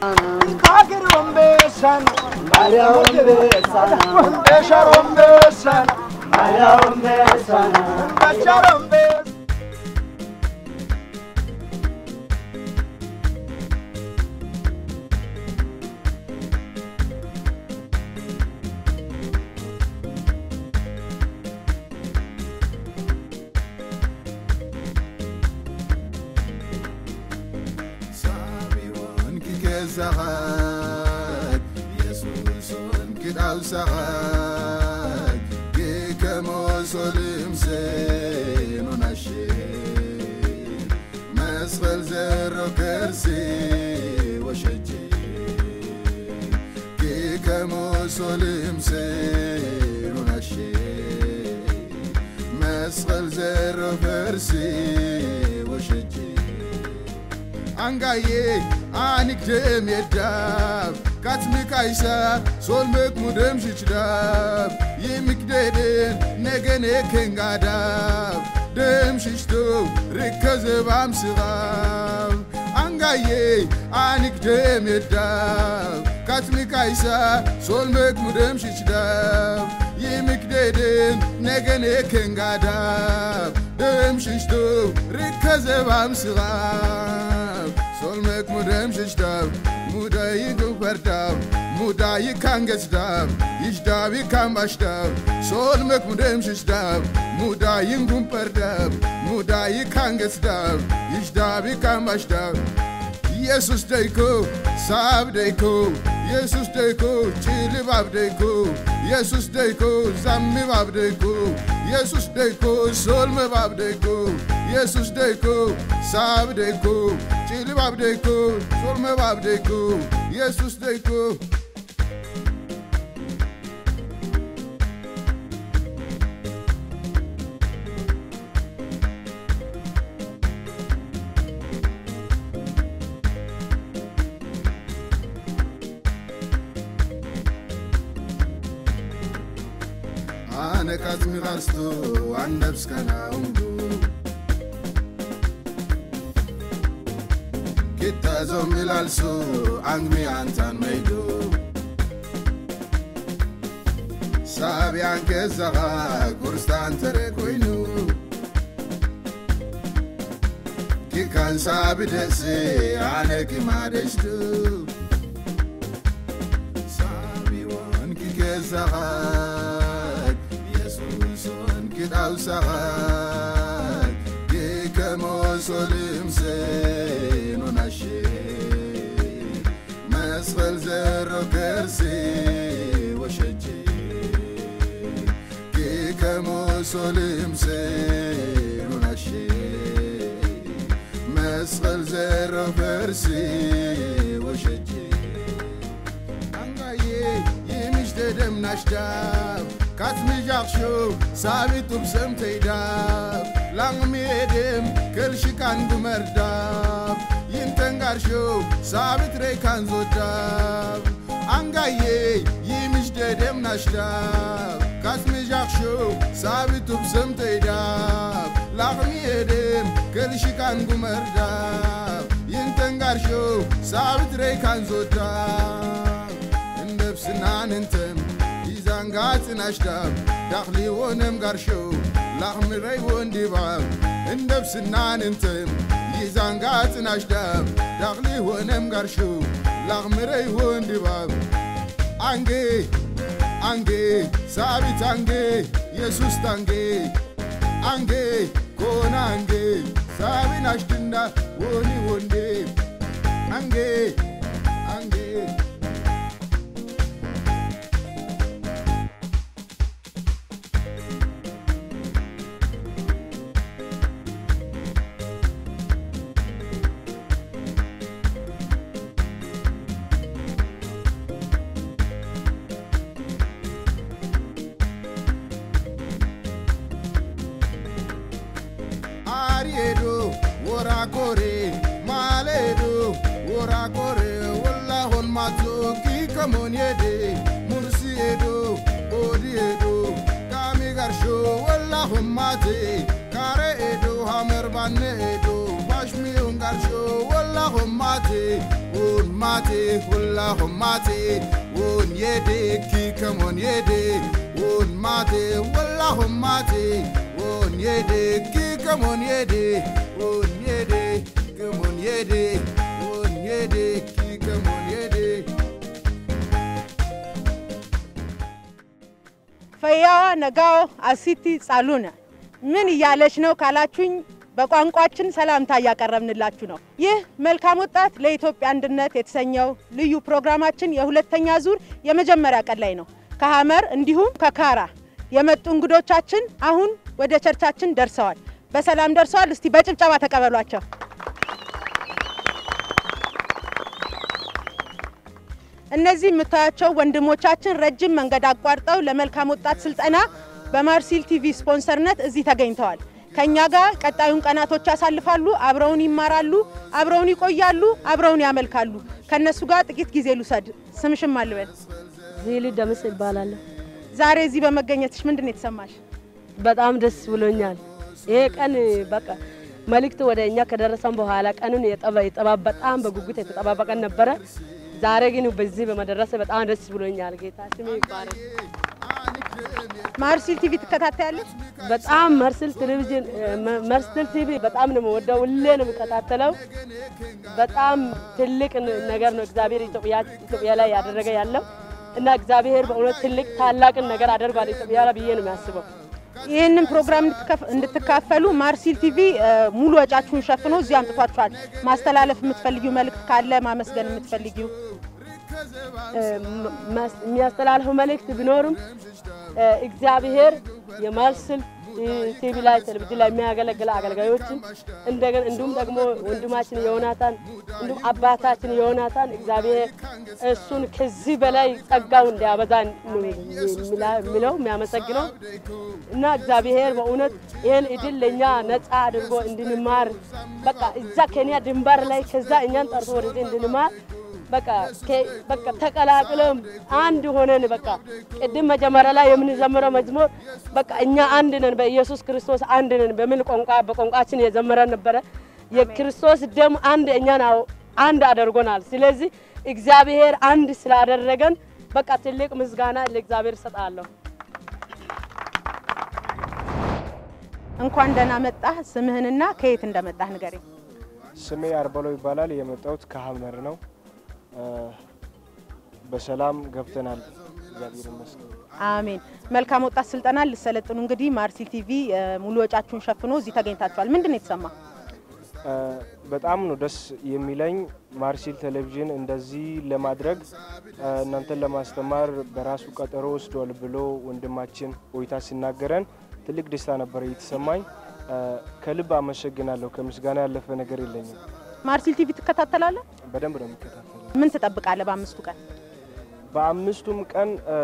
Kakir Rombesan, Maria Rombesan, Rombesha Rombesan, Maria Rombesan, Bacha Rombesan. ሳቢዎን ክገዛኻት ኢየሱስን ክዳውሳኻት ግከመሶልም ሴኖናሽ መስቐል ዘሮ ከርሲ ወሸጂ ግከመሶልም ሴኖናሽ መስቐል ዘሮ ከርሲ ወሸጂ አንጋዬ አንግደም የዳብ ካትምቃይሳ ሶልመክ ሙደም ሽችዳብ ይምክደድን ነገኔ ከንጋዳብ ደም ሽሽቶ ርከዘባም ስኻብ አንጋዬ አንግደም የዳብ ካትምቃይሳ ሶልመክ ሙደም ሽችዳብ ይምክደድን ነገኔ ከንጋዳብ ደም ሽሽቶ ርከዘባም ስኻብ ሶልመክ ሙደም ሽሽዳብ ሙዳይ ጉፈርዳብ ሙዳይ ካንገስዳብ ይሽዳብ ካምባሽዳብ ሶልመክ ሙደም ሽሽዳብ ሙዳይን ጉንፈርዳብ ሙዳይ ካንገስዳብ ይሽዳብ ካምባሽዳብ ኢየሱስ ደይኮ ሳብ ደይኮ ኢየሱስ ደይኮ ጭልባብ ደይኮ ኢየሱስ ደይኮ ዛምባብ ደይኮ ኢየሱስ ደይኮ ሶልመባብ ደይኮ ኢየሱስ ደይኮ ሳብ ደይኮ ጭልባብ ደይኮ ሶልመባብ ደይኮ ኢየሱስ ደይኮ አነቃት ሚኻርስቶ አንደብስከናውንዱ ኪታዞም ይላልሱ አንግሚ አንታን መይዱ ሳቢያን ገዛኻ ጉርስታን ተረ ኮይኑ ኪካን ሳቢ ደሲ ኣነ ኪማደሽዱ ሳቢዎን ኪገዛኻት ኢየሱስን ኪዳውሳኻት ኪከመሶልም ሴኖናሽ መስቐል ዘሮ ከርሲ ወሸጂ ኪከመሶልም ሴኖናሽ መስቐል ዘሮ ከርሲ ወሸጂ አንጋዬ ይምሽተ ደምናሽዳብ ካትምዣኽሾ ሳቢቱብ ሰምተይዳብ ላংሜድም ከልሽካን ጉመርዳብ ይንተንጋርሾ ሳቢት ረይካን ዞዳብ አንጋዬ ይምሽተ ደምናሽዳብ ካትምዣኽሾ ሳቢቱብ ሰምተይዳብ ላኽሚየድም ከልሽካን ጉመርዳብ ይንተንጋርሾ ሳቢት ረይካን ዞዳብ እንደብስናን እንትም ይዛንጋፅን ኣሽዳብ ዳኽሊ ወነም ጋርሾ ላኽምረይ ወንዲባብ እንደብስናን እንትም ይዛንጋፅን ኣሽዳብ ዳኽሊ ወነም ጋርሾ ላኽምረይ ወንዲባብ አንጌ አንጌ ሳቢት አንጌ የሱስ ታንጌ አንጌ ኮና አንጌ ሳቢን አሽድና ወኒ ወንዴ አንጌ አንጌ አሪዶ ወራኮሬ ማሌዶ ወራኮሬ ወላሆን ማቶ ኪከሞንየዴ ሙርሲኤዶ ኦዲኤዶ ካሚ ጋርሾ ወላሆን ማቴ ካሬኤዶ ሀመር ባኔኤዶ ባሽሚዮን ጋርሾ ወላሆን ማቴ ኦን mate walla mate won yede ki kamon yede won mate walla mate won yede ki kamon yede won yede kamon yede won yede ki kamon yede ፈያዋ ነጋው አሲቲ ጻሉነ ምን እያለች ነው ካላችሁኝ በቋንቋችን ሰላምታ እያቀረብንላችሁ ነው። ይህ መልካም ወጣት ለኢትዮጵያ አንድነት የተሰኘው ልዩ ፕሮግራማችን የሁለተኛ ዙር የመጀመሪያ ቀን ላይ ነው። ከሀመር እንዲሁም ከካራ የመጡ እንግዶቻችን አሁን ወደ ቸርቻችን ደርሰዋል። በሰላም ደርሰዋል። እስቲ በጭብጨባ ተቀበሏቸው። እነዚህ የምታያቸው ወንድሞቻችን ረጅም መንገድ አቋርጠው ለመልካም ወጣት ስልጠና በማርሲል ቲቪ ስፖንሰርነት እዚህ ተገኝተዋል። ከኛ ጋር ቀጣዩን ቀናቶች ያሳልፋሉ። አብረውን ይማራሉ፣ አብረውን ይቆያሉ፣ አብረውን ያመልካሉ። ከነሱ ጋር ጥቂት ጊዜ ልውሰድ። ስምሽም አልበል። ዚሊ ደምስ ይባላለሁ። ዛሬ እዚህ በመገኘትሽ ምንድን ነው የተሰማሽ? በጣም ደስ ብሎኛል። ይሄ ቀን በቃ መልእክት ወደ እኛ ከደረሰን በኋላ ቀኑን የጠባ የጠባ በጣም በጉጉት የተጠባበቀን ነበረ። ዛሬ ግን በዚህ በመደረሰ በጣም ደስ ብሎኛል። ጌታ ስም ይባረክ። ማርሲል ቲቪ ትከታተያለሽ? በጣም መርስል ቴሌቪዥን መርስል ቲቪ በጣም ነው የምወደው። ሁሌ ነው የምከታተለው። በጣም ትልቅ ነገር ነው እግዚአብሔር ኢትዮጵያ ኢትዮጵያ ላይ ያደረገ ያለው እና እግዚአብሔር በእውነት ትልቅ ታላቅን ነገር አደርጓል ኢትዮጵያ ላይ ብዬ ነው የሚያስበው። ይህንን ፕሮግራም እንድትከፍ- እንድትካፈሉ ማርሲል ቲቪ እ፣ ሙሉ ወጫችሁን ሸፍኖ እዚህ አምጥቷችኋል። ማስተላለፍ የምትፈልጊው መልእክት ካለ ማመስገን የምትፈልጊው እ፣ መስ- የሚያስተላልፈው መልእክት ቢኖርም እ፣ እግዚአብሔር የማርስል ቲቪ ላይ ቴሌቪዥን ላይ የሚያገለግል አገልጋዮችን እንደገና እንዲሁም ደግሞ ወንድማችን ዮናታን እንዲሁም አባታችን ዮናታን እግዚአብሔር እሱን ከዚህ በላይ ጸጋው እንዲያበዛ ነው የሚለው የሚያመሰግነው እና እግዚአብሔር በእውነት ይህን እድል ለእኛ ነፃ አድርጎ እንድንማር በቃ እዛ ኬንያ ድንበር ላይ ከዛ እኛን ጠርቶ ወደዚህ እንድንማር በቃ ከ- በቃ ተቀላቅለም አንድ ሆነን በቃ ቅድም መጀመሪያ ላይ የምንዘምረው መዝሙር በቃ እኛ አንድ ነን በኢየሱስ ክርስቶስ አንድ ነን በምን ቋንቋ በቋንቋችን የዘመረን ነበረ። የክርስቶስ ደም አንድ እኛን አው- አንድ አድርጎናል። ስለዚህ እግዚአብሔር አንድ ስላደረገን በቃ ትልቅ ምስጋና ለእግዚአብሔር እሰጣለሁ። እንኳን ደህና መጣህ። ስምህንና ከየት እንደመጣህ ንገረኝ። ስሜ አርበሎ ይባላል። የመጣሁት ከሀመር ነው። እ፣ በሰላም ገብተናል። እግዚአብሔር ይመስገን። አሜን። መልካም ወጣት ስልጠና ልሰለጥኑ እንግዲህ ማርሲል ቲቪ እ፣ ሙሉ ወጫችሁን ሸፍኖ እዚህ ተገኝታችኋል። ምንድን ነው የተሰማ? እ፣ በጣም ነው ደስ የሚለኝ ማርሲል ቴሌቪዥን እንደዚህ ለማድረግ እ፣ እናንተን ለማስተማር በራሱ ቀጠሮ ወስዷል ብሎ ወንድማችን ቆይታ ሲናገረን ትልቅ ደስታ ነበር የተሰማኝ። እ፣ ከልብ አመሰግናለሁ። ከምስጋና ያለፈ ነገር የለኝም። ማርሲል ቲቪ ትከታተላለህ? በደንብ ነው የሚከታተለው። ምን ትጠብቃለህ በአምስቱ ቀን? በአምስቱም ቀን እ፣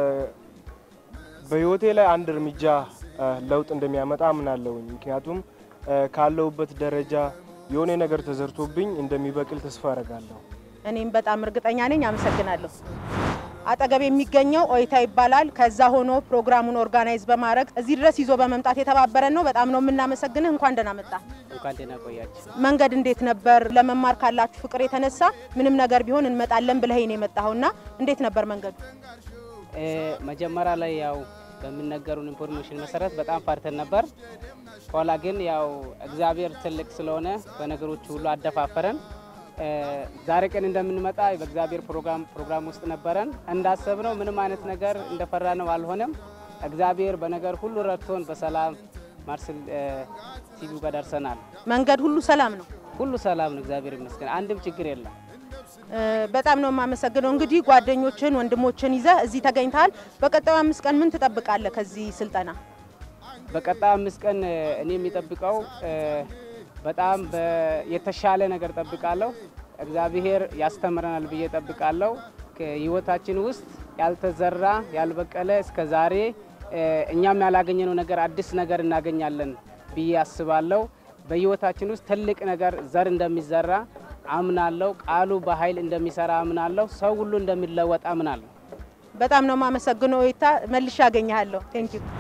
በህይወቴ ላይ አንድ እርምጃ እ፣ ለውጥ እንደሚያመጣ አምናለሁኝ። ምክንያቱም እ፣ ካለሁበት ደረጃ የሆነ ነገር ተዘርቶብኝ እንደሚበቅል ተስፋ አረጋለሁ። እኔም በጣም እርግጠኛ ነኝ። አመሰግናለሁ። አጠገብ የሚገኘው ኦይታ ይባላል። ከዛ ሆኖ ፕሮግራሙን ኦርጋናይዝ በማድረግ እዚህ ድረስ ይዞ በመምጣት የተባበረን ነው። በጣም ነው የምናመሰግንህ። እንኳን ደህና መጣ። እንኳን ደህና ቆያችሁ። መንገድ እንዴት ነበር? ለመማር ካላችሁ ፍቅር የተነሳ ምንም ነገር ቢሆን እንመጣለን ብለኸኝ ነው የመጣኸውና እንዴት ነበር መንገዱ? እ፣ መጀመሪያ ላይ ያው በሚነገሩን ኢንፎርሜሽን መሰረት በጣም ፈርተን ነበር። ኋላ ግን ያው እግዚአብሔር ትልቅ ስለሆነ በነገሮች ሁሉ አደፋፈረን። እ፣ ዛሬ ቀን እንደምንመጣ በእግዚአብሔር ፕሮግራም ፕሮግራም ውስጥ ነበረን። እንዳሰብነው ምንም አይነት ነገር እንደፈራነው አልሆነም። እግዚአብሔር በነገር ሁሉ ረድቶን በሰላም ማርሲል ቲቪ ጋር ደርሰናል። መንገድ ሁሉ ሰላም ነው። ሁሉ ሰላም ነው፣ እግዚአብሔር ይመስገን። አንድም ችግር የለም። እ፣ በጣም ነው የማመሰግነው። እንግዲህ ጓደኞችን ወንድሞችን ይዘህ እዚህ ተገኝተሃል። በቀጣዩ አምስት ቀን ምን ትጠብቃለህ ከዚህ ስልጠና? በቀጣይ አምስት ቀን እ፣ እኔ የሚጠብቀው እ፣ በጣም በ- የተሻለ ነገር ጠብቃለሁ። እግዚአብሔር ያስተምረናል ብዬ ጠብቃለሁ። ከህይወታችን ውስጥ ያልተዘራ ያልበቀለ እስከ ዛሬ እ፣ እኛም ያላገኘነው ነገር አዲስ ነገር እናገኛለን ብዬ አስባለሁ። በህይወታችን ውስጥ ትልቅ ነገር ዘር እንደሚዘራ አምናለሁ። ቃሉ በኃይል እንደሚሰራ አምናለሁ። ሰው ሁሉ እንደሚለወጥ አምናለሁ። በጣም ነው የማመሰግነው። ኦይታ መልሼ አገኘሃለሁ። ቴንክ ዩ።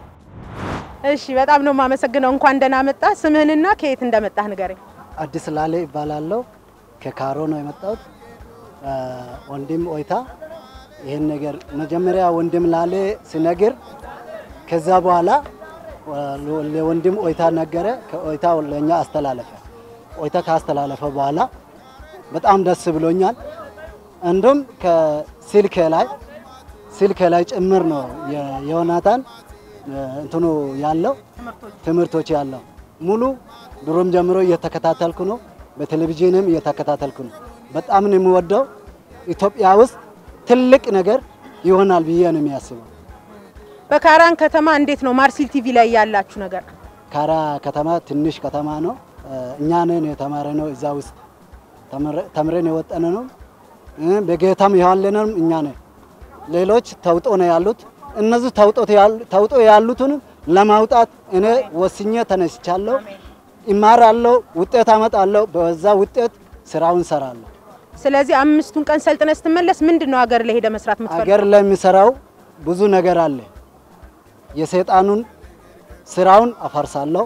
እሺ፣ በጣም ነው የማመሰግነው። እንኳን ደህና መጣ። ስምህንና ከየት እንደመጣህ ንገረኝ። አዲስ ላሌ ይባላለሁ። ከካሮ ነው የመጣሁት። ወንድም ኦይታ ይህን ነገር መጀመሪያ ወንድም ላሌ ሲነግር ከዛ በኋላ ለወንድም ኦይታ ነገረ። ከኦይታ ለእኛ አስተላለፈ። ኦይታ ካስተላለፈ በኋላ በጣም ደስ ብሎኛል። እንዲሁም ከስልክ ላይ ስልክ ላይ ጭምር ነው የዮናታን እንትኑ ያለው ትምህርቶች ያለው ሙሉ ድሮም ጀምሮ እየተከታተልኩ ነው። በቴሌቪዥንም እየተከታተልኩ ነው። በጣም ነው የምወደው። ኢትዮጵያ ውስጥ ትልቅ ነገር ይሆናል ብዬ ነው የሚያስበው። በካራን ከተማ እንዴት ነው ማርሲል ቲቪ ላይ ያላችሁ ነገር? ካራ ከተማ ትንሽ ከተማ ነው። እኛ ነን የተማረ ነው እዛ ውስጥ ተምረን የወጠነ ነው። በጌታም ያለንም እኛ ነን። ሌሎች ተውጦ ነው ያሉት። እነዚህ ተውጦ ያሉትንም ለማውጣት እኔ ወስኜ ተነስቻለሁ። ይማራለሁ፣ ውጤት አመጣለሁ። በዛ ውጤት ስራውን ሰራለሁ። ስለዚህ አምስቱን ቀን ሰልጥነ ስትመለስ ምንድን ነው ሀገር ላይ ሄደ መስራት የምትፈልገው? አገር ላይ የሚሰራው ብዙ ነገር አለ። የሰይጣኑን ስራውን አፈርሳለሁ።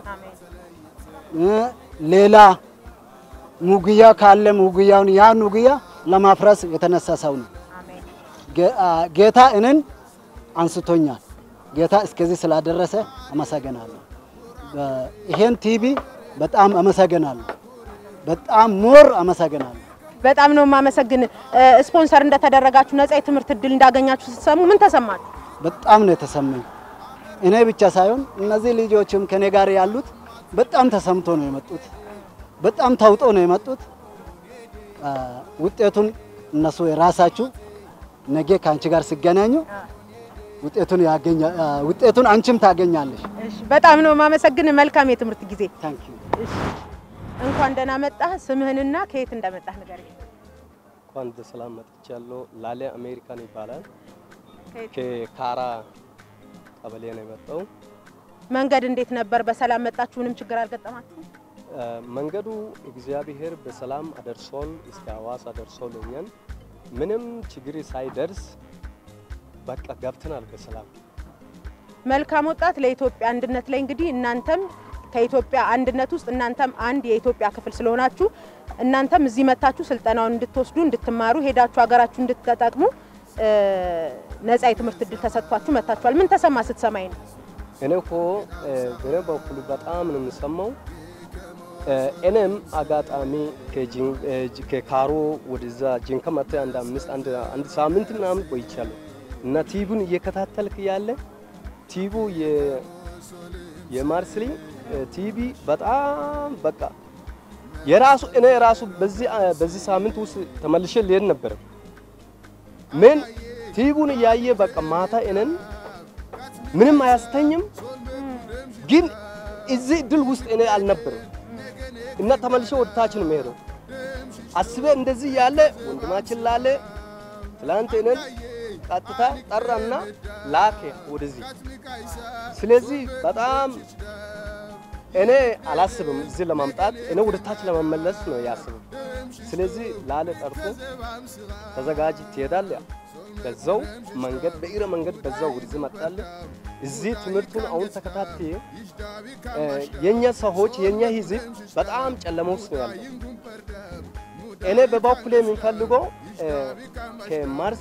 ሌላ ሙግያ ካለ ሙግያውን ያን ሙግያ ለማፍረስ የተነሳ ሰው ነው። ጌታ እንን አንስቶኛል። ጌታ እስከዚህ ስላደረሰ አመሰግናለሁ። ይሄን ቲቪ በጣም አመሰግናለሁ። በጣም ሞር አመሰግናለሁ። በጣም ነው የማመሰግን። ስፖንሰር እንደተደረጋችሁ ነጻ የትምህርት እድል እንዳገኛችሁ ስትሰሙ ምን ተሰማችሁ? በጣም ነው የተሰማኝ። እኔ ብቻ ሳይሆን እነዚህ ልጆችም ከኔ ጋር ያሉት በጣም ተሰምቶ ነው የመጡት። በጣም ታውጦ ነው የመጡት። ውጤቱን እነሱ የራሳችሁ ነገ ከአንቺ ጋር ሲገናኙ ውጤቱን ያገኛ ውጤቱን አንቺም ታገኛለሽ። እሺ፣ በጣም ነው የማመሰግን። መልካም የትምህርት ጊዜ። ታንክ ዩ። እሺ፣ እንኳን ደህና መጣህ። ስምህንና ከየት እንደመጣህ ንገረኝ። እንኳን በሰላም መጥቻለሁ። ላሌ አሜሪካን ይባላል። ከየት? ከካራ ቀበሌ ነው የመጣው። መንገድ እንዴት ነበር? በሰላም መጣችሁ? ምንም ችግር አልገጠማችሁም? እ፣ መንገዱ እግዚአብሔር በሰላም አደርሶን እስከ ሐዋሳ ደርሶልኛል። ምንም ችግር ሳይደርስ በቃ ገብተናል በሰላም። መልካም ወጣት ለኢትዮጵያ አንድነት ላይ እንግዲህ እናንተም ከኢትዮጵያ አንድነት ውስጥ እናንተም አንድ የኢትዮጵያ ክፍል ስለሆናችሁ እናንተም እዚህ መታችሁ ስልጠናውን እንድትወስዱ እንድትማሩ ሄዳችሁ ሀገራችሁ እንድትጠቅሙ እ፣ ነጻ የትምህርት እድል ተሰጥቷችሁ መታችኋል። ምን ተሰማ ስትሰማኝ ነው? እኔ እኮ እ፣ በእኔ በኩል በጣም ነው የምሰማው። እ፣ እኔም አጋጣሚ ከጂን- እ፣ ጂ- ከካሮ ወደዛ ጂንካ መጥቼ አንድ አምስት አንድ አንድ ሳምንት ምናምን ቆይቻለሁ እና ቲቪውን እየከታተልክ ያለ ቲቪ የ- የማርስሊ እ፣ ቲቪ በጣም በቃ የራሱ እኔ የራሱ በዚህ አ- በዚህ ሳምንት ውስጥ ተመልሼ ልሄድ ነበረ። ምን ቲቪውን እያየ በቃ ማታ እኔን ምንም አያስተኝም። ግን እዚህ እድል ውስጥ እኔ አልነበረም እና ተመልሼ ወደ ታች ነው የምሄደው። አስቤ እንደዚህ ያለ ወንድማችን ላለ ትላንት እኔን ቀጥታ ጠራና ላከ ወደዚህ። ስለዚህ በጣም እኔ አላስብም እዚህ ለማምጣት እኔ ወደ ታች ለመመለስ ነው ያስብም። ስለዚህ ላለ ጠርቶ ተዘጋጅ ትሄዳለህ። በዛው መንገድ በእግረ መንገድ በዛው ወደዚህ መጣለህ። እዚህ ትምህርቱን አሁን ተከታትዬ እ፣ የኛ ሰዎች የኛ ህዝብ በጣም ጨለማ ውስጥ ነው ያለው። እኔ በበኩሌ የሚፈልገው እ፣ ከማርስ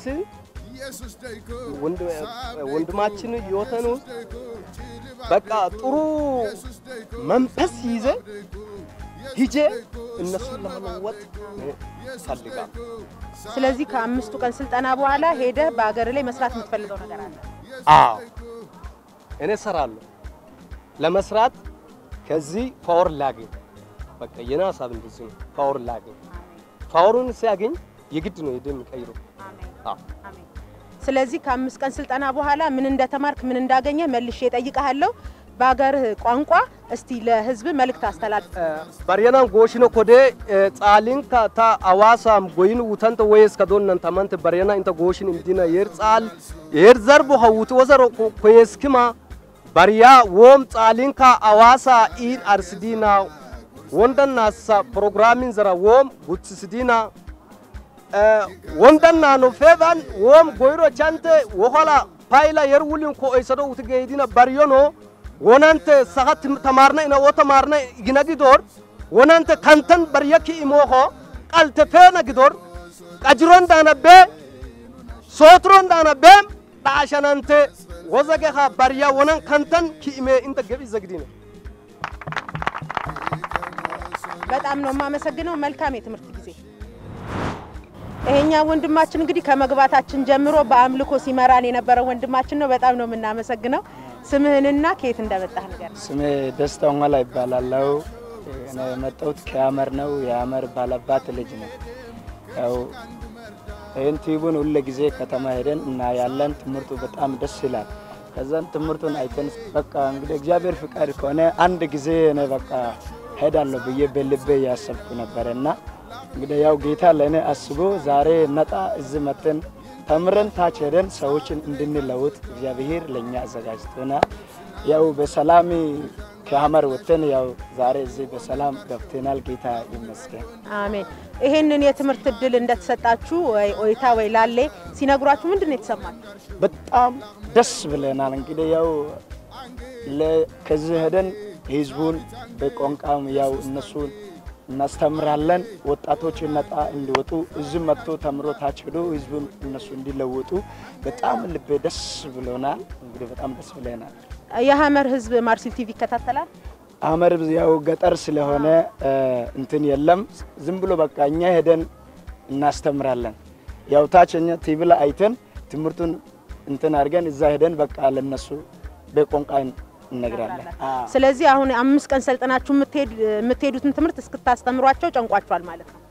ወንድ- ወንድማችን ህይወትን ውስጥ በቃ ጥሩ መንፈስ ይዘ ሂጄ እነሱን ለመለወጥ ፈልጋል። ስለዚህ ከአምስቱ ቀን ስልጠና በኋላ ሄደህ በሀገር ላይ መስራት የምትፈልገው ነገር አለ? አዎ እኔ እሰራለሁ። ለመስራት ከዚህ ፓወር ላገኝ በቃ የኔ ሀሳብ እንደዚህ ነው። ፓወር ላገኝ ፓወሩን ሲያገኝ የግድ ነው ሄደ የሚቀይረው። አዎ ስለዚህ ከአምስት ቀን ስልጠና በኋላ ምን እንደተማርክ ምን እንዳገኘ መልሼ እጠይቅሃለሁ። በሀገርህ ቋንቋ እስቲ ለህዝብ መልእክት አስተላልፍ። baryanaan gooshino kodee eh, tsaaliin ka ta awaasaam goyin wutanta wayes ka donnan tamante baryana inta gooshin imdina yer tsaal yer zarbo hawuti wasaro koyeskima barya wom tsaaliin ka awaasa in arsidina wondan nasa programin zara wom gutsisidina wondan nano feban wom goyro chante wohala payla yer wulin ko oysado wuti geydina baryono wonante sahat tamarna ina wo tamarna igina gidor wonante kantan baryaki imoho qalte fena gidor ቀጅሮን ዳነበ ሶትሮን ዳነበም ዳሸናንተ ወዘገኻ ባርያ ወነን ከንተን ኪእሜ እንተ ገቢ ዘግዲ ነው በጣም ነው የማመሰግነው። መልካም የትምህርት ጊዜ። ይሄኛ ወንድማችን እንግዲህ ከመግባታችን ጀምሮ በአምልኮ ሲመራን የነበረ ወንድማችን ነው። በጣም ነው የምናመሰግነው። ስምህንና ከየት እንደመጣህ ነገር ስሜ ደስታ ኋላ ይባላለው። እኔ የመጣሁት ከያመር ነው። የያመር ባላባት ልጅ ነው። ያው ይህን ቲዩቡን ሁለ ጊዜ ከተማ ሄደን እናያለን። ትምህርቱ በጣም ደስ ይላል። ከዛን ትምህርቱን አይተን በቃ እንግዲህ እግዚአብሔር ፍቃድ ከሆነ አንድ ጊዜ እኔ በቃ ሄዳለሁ ብዬ በልቤ እያሰብኩ ነበረ እና እንግዲህ ያው ጌታ ለእኔ አስቦ ዛሬ ነጣ እዚህ መተን ተምረን ታች ሄደን ሰዎችን እንድንለውጥ እግዚአብሔር ለእኛ አዘጋጅቶናል። ያው በሰላም ከሀመር ወጥተን ያው ዛሬ እዚህ በሰላም ገብተናል። ጌታ ይመስገን። አሜን። ይሄንን የትምህርት እድል እንደተሰጣችሁ ወይ ኦይታ ወይ ላሌ ሲነግሯችሁ ምንድን ነው የተሰማችሁ? በጣም ደስ ብለናል። እንግዲህ ያው ለ- ከዚህ ሄደን ህዝቡን በቋንቋም ያው እነሱን እናስተምራለን። ወጣቶች ነጣ እንዲወጡ እዚህ መጥቶ ተምሮ ታች ሄዶ ህዝቡን እነሱ እንዲለወጡ በጣም ልቤ ደስ ብሎናል። እንግዲህ በጣም ደስ ብለናል። የሀመር ህዝብ ማርሲል ቲቪ ይከታተላል። አመር ያው ገጠር ስለሆነ እ፣ እንትን የለም። ዝም ብሎ በቃ እኛ ሄደን እናስተምራለን። ያው ታች እኛ ቲቪ ላይ አይተን ትምህርቱን እንትን አድርገን እዛ ሄደን በቃ ለነሱ በቋንቋ እነግራለን። አዎ። ስለዚህ አሁን አምስት ቀን ሰልጥናችሁ የምትሄድ- የምትሄዱትን ትምህርት እስክታስተምሯቸው ጨንቋችኋል ማለት ነው።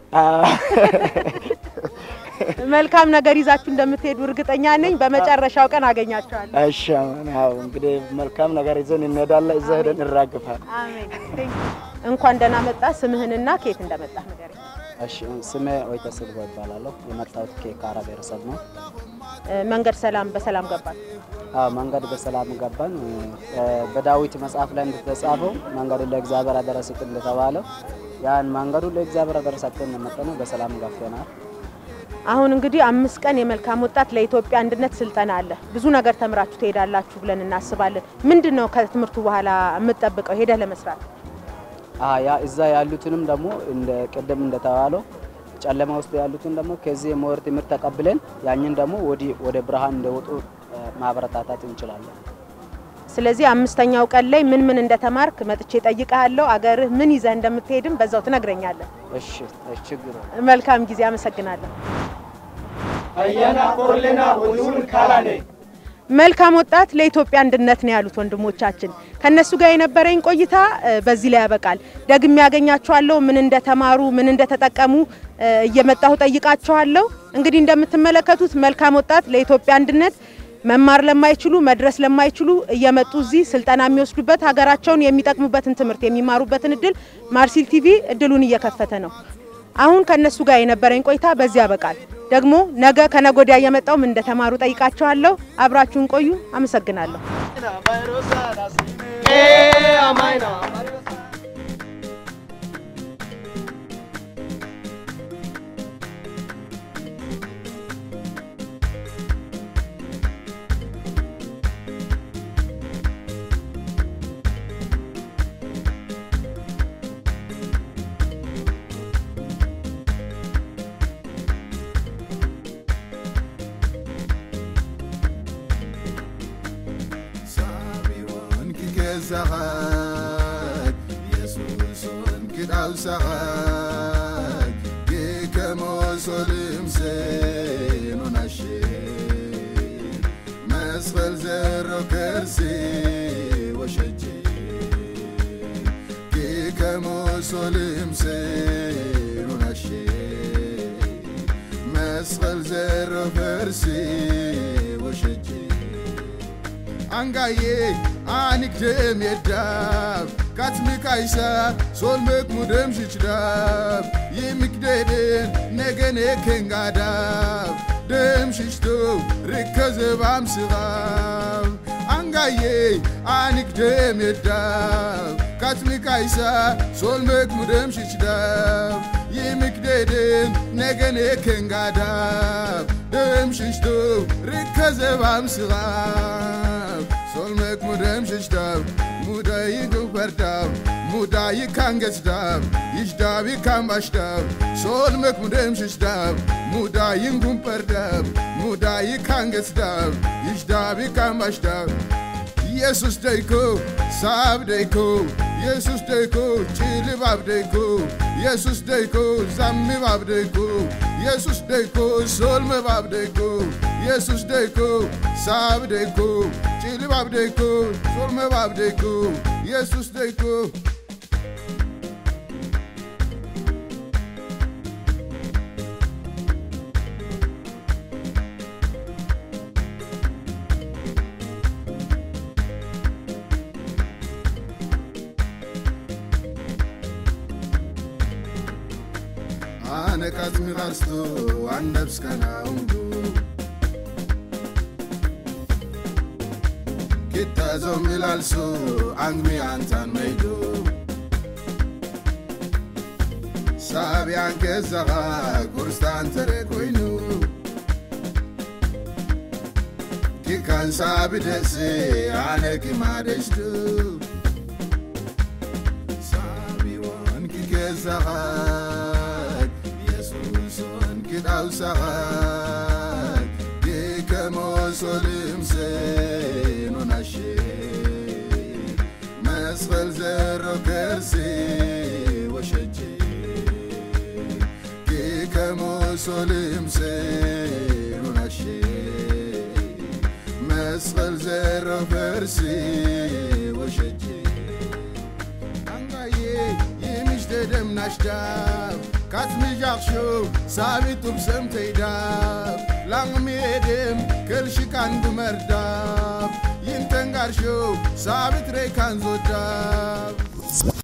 መልካም ነገር ይዛችሁ እንደምትሄዱ እርግጠኛ ነኝ። በመጨረሻው ቀን አገኛቸዋለሁ። እሺ አሜን። ያው እንግዲህ መልካም ነገር ይዘን እንሄዳለን። እዛ ሄደን እንራግፋለን። አሜን። እንኳን ደህና መጣ። ስምህንና ከየት እንደመጣ ንገረኝ። እሺ ስሜ ወይተ ስልቦ ይባላለሁ። የመጣሁት ከካራ ብሔረሰብ ነው። እ፣ መንገድ ሰላም በሰላም ገባል። አዎ መንገድ በሰላም ገባን። እ፣ በዳዊት መጽሐፍ ላይ እንደተጻፈው መንገዱ ለእግዚአብሔር አደረ ስጥ እንደተባለው ያን መንገዱ ለእግዚአብሔር አደረ ሰጥተን መጠነ በሰላም ገብተናል። አሁን እንግዲህ አምስት ቀን የመልካም ወጣት ለኢትዮጵያ አንድነት ስልጠና አለ። ብዙ ነገር ተምራችሁ ትሄዳላችሁ ብለን እናስባለን። ምንድን ነው ከትምህርቱ በኋላ የምትጠብቀው ሄደህ ለመስራት? አ ያ እዛ ያሉትንም ደግሞ እንደ ቅድም እንደተባለው ጨለማ ውስጥ ያሉትን ደግሞ ከዚህ የሞር ትምህርት ተቀብለን ያኝን ደግሞ ወዲህ ወደ ብርሃን እንደወጡ እ፣ ማበረታታት እንችላለን። ስለዚህ አምስተኛው ቀን ላይ ምን ምን እንደተማርክ መጥቼ ጠይቀሃለሁ። አገርህ ምን ይዘህ እንደምትሄድም በዛው ትነግረኛለህ። እሺ እሺ፣ ችግር የለም። መልካም ጊዜ። አመሰግናለሁ። አየና ቆርሌና ሁሉን ካላኔ መልካም ወጣት ለኢትዮጵያ አንድነት ነው ያሉት ወንድሞቻችን። ከነሱ ጋር የነበረኝ ቆይታ እ፣ በዚህ ላይ ያበቃል። ደግሜ ያገኛቸዋለሁ። ምን እንደተማሩ ምን እንደተጠቀሙ እ፣ እየመጣሁ ጠይቃቸዋለሁ። እንግዲህ እንደምትመለከቱት መልካም ወጣት ለኢትዮጵያ አንድነት መማር ለማይችሉ መድረስ ለማይችሉ እየመጡ እዚህ ስልጠና የሚወስዱበት ሀገራቸውን የሚጠቅሙበትን ትምህርት የሚማሩበትን እድል ማርሲል ቲቪ እድሉን እየከፈተ ነው። አሁን ከነሱ ጋር የነበረኝ ቆይታ በዚህ ያበቃል። ደግሞ ነገ ከነገ ወዲያ እየመጣው ምን እንደተማሩ ጠይቃቸዋለሁ። አብራችሁን ቆዩ። አመሰግናለሁ። ሳቢዎን ክገዛኸት ኢየሱስን ክዳውሳኸት ግከመሶልምሴን ሆናሽን መስቀል ዘሮ ከርሲ ወሸጂ ግከመሶልምሴን ሆናሽን መስቀል ዘሮ ከርሲ ወሸጂ አንጋዬ አንክደም የዳብ ካትምካይሳ ሶልመክ ሙደም ሽችዳብ ይምክደድን ነገኔ ከንጋዳብ ደም ሽሽቶ ርከዘባም ስኻብ አንጋዬ አንክደም የዳብ ካትምካይሳ ሶልመክ ሙደም ሽችዳብ ይምክደድን ነገኔ ከንጋዳብ ደም ሽሽቶ ርከዘባም ስኻብ solmek mudem shishdav mudayi guperdav mudayi kangesdav ishdav ikambashdav solmek mudem shishdav mudayi guperdav mudayi kangesdav ishdav ikambashdav ኢየሱስ ደይኮ ሳብ ደይኮ ኢየሱስ ደይኮ ጭልባብ ደይኮ ኢየሱስ ደይኮ ዛምባብ ደይኮ ኢየሱስ ደይኮ ሶልመባብ ደይኮ ኢየሱስ ደይኮ ሳብ ደይኮ ጭልባብ ደይኮ ሶልመባብ ደይኮ ኢየሱስ ደይኮ አነቃት ሚቃርስቶ አንደብስከናውንዱ ኪታዞም ሚላልሱ አንግሚ አንታን መይዱ ሳቢያን ገዛኻ ጉርስታን ተረ ኮይኑ ኪካን ሳቢ ደሲ ኣነ ኪማደሽዱ ሳቢዎን ኪገዛኻ Yesuson kidaw sakat Dikamo solim se nonashe Mesfel zero kersi washaji Dikamo solim se nonashe Mesfel zero kersi washaji Angaye yemiş dedem naştab ካትምዣኽሾ ሳቢጡብ ሰምተይዳብ ላڭሜድም ክልሽካን ብመርዳብ ይንተንጋርሾ ሳቢት ሬካን ዞዳብ